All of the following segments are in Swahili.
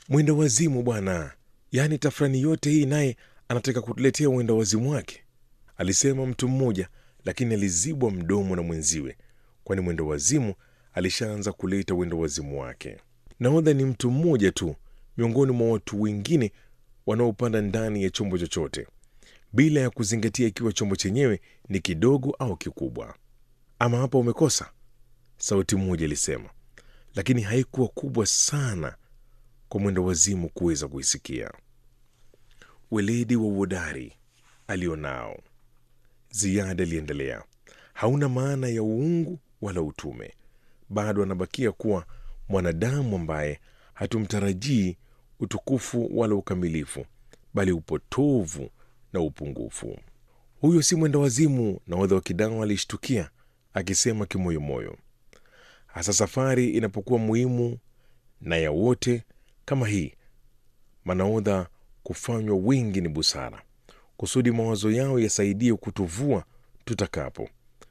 mwenda wazimu bwana yaani tafrani yote hii naye anataka kutuletea mwenda wazimu wake alisema mtu mmoja lakini alizibwa mdomo na mwenziwe kwani mwenda wazimu alishaanza kuleta wendo wazimu wake nahodha ni mtu mmoja tu miongoni mwa watu wengine wanaopanda ndani ya chombo chochote bila ya kuzingatia ikiwa chombo chenyewe ni kidogo au kikubwa ama hapa umekosa sauti moja ilisema lakini haikuwa kubwa sana kwa mwendo wazimu kuweza kuisikia weledi wa uodari alionao ziada aliendelea hauna maana ya uungu wala utume bado anabakia kuwa mwanadamu ambaye hatumtarajii utukufu wala ukamilifu bali upotovu na upungufu huyo si mwenda wazimu nahodha wa kidawa alishtukia akisema kimoyomoyo hasa safari inapokuwa muhimu na ya wote kama hii manaodha kufanywa wengi ni busara kusudi mawazo yao yasaidie kutuvua tutakapo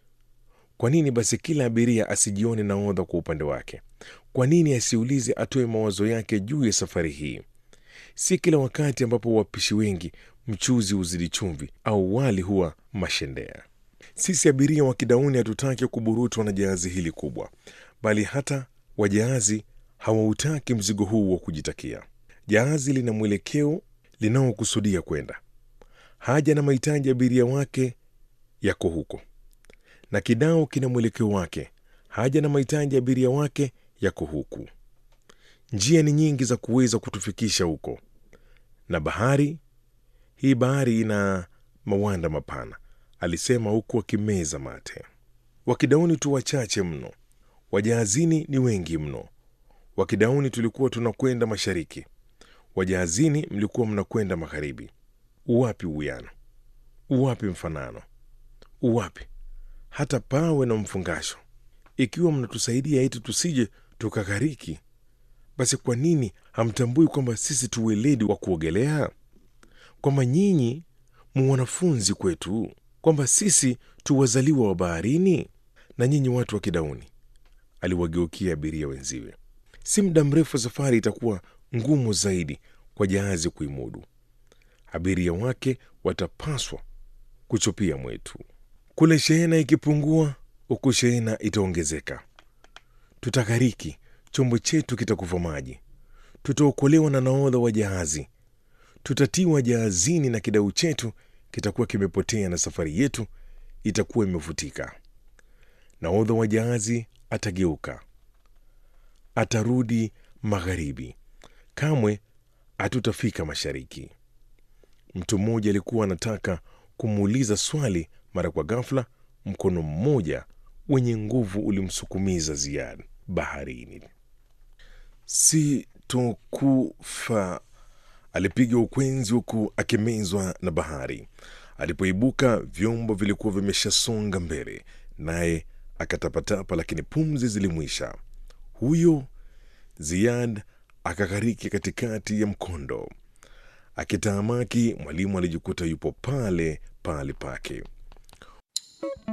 kwa nini basi kila abiria asijione nahodha kwa upande wake kwa nini asiulize atoe mawazo yake juu ya safari hii si kila wakati ambapo wapishi wengi mchuzi huzidi chumvi au wali huwa mashendea sisi abiria wa kidauni hatutaki kuburutwa na jahazi hili kubwa bali hata wajahazi hawautaki mzigo huu wa kujitakia jahazi lina mwelekeo linaokusudia kwenda haja na mahitaji ya abiria wake yako huko na kidao kina mwelekeo wake haja na mahitaji ya abiria wake yako huku njia ni nyingi za kuweza kutufikisha huko na bahari hii bahari ina mawanda mapana alisema huku akimeza mate wakidauni tu wachache mno wajahazini ni wengi mno wakidauni tulikuwa tunakwenda mashariki wajahazini mlikuwa mnakwenda magharibi uwapi uwiano uwapi mfanano uwapi hata pawe na mfungasho ikiwa mnatusaidia eti tusije tukaghariki basi kwa nini hamtambui kwamba sisi tu weledi wa kuogelea kwamba nyinyi mu wanafunzi kwetu kwamba sisi tu wazaliwa wa baharini na nyinyi watu wa kidauni aliwageukia abiria wenziwe si muda mrefu safari itakuwa ngumu zaidi kwa jahazi kuimudu abiria wake watapaswa kuchopia mwetu kule shehena ikipungua huku shehena itaongezeka tutaghariki chombo chetu kitakufa maji tutaokolewa na nahodha wa jahazi tutatiwa jahazini na kidau chetu kitakuwa kimepotea na safari yetu itakuwa imefutika nahodha wa jahazi atageuka atarudi magharibi kamwe hatutafika mashariki mtu mmoja alikuwa anataka kumuuliza swali mara kwa ghafla mkono mmoja wenye nguvu ulimsukumiza ziad baharini sitokufa alipiga ukwenzi huku akimezwa na bahari alipoibuka vyombo vilikuwa vimeshasonga mbele naye akatapatapa lakini pumzi zilimwisha huyo ziad akaghariki katikati ya mkondo akitaamaki mwalimu alijikuta yupo pale pale pake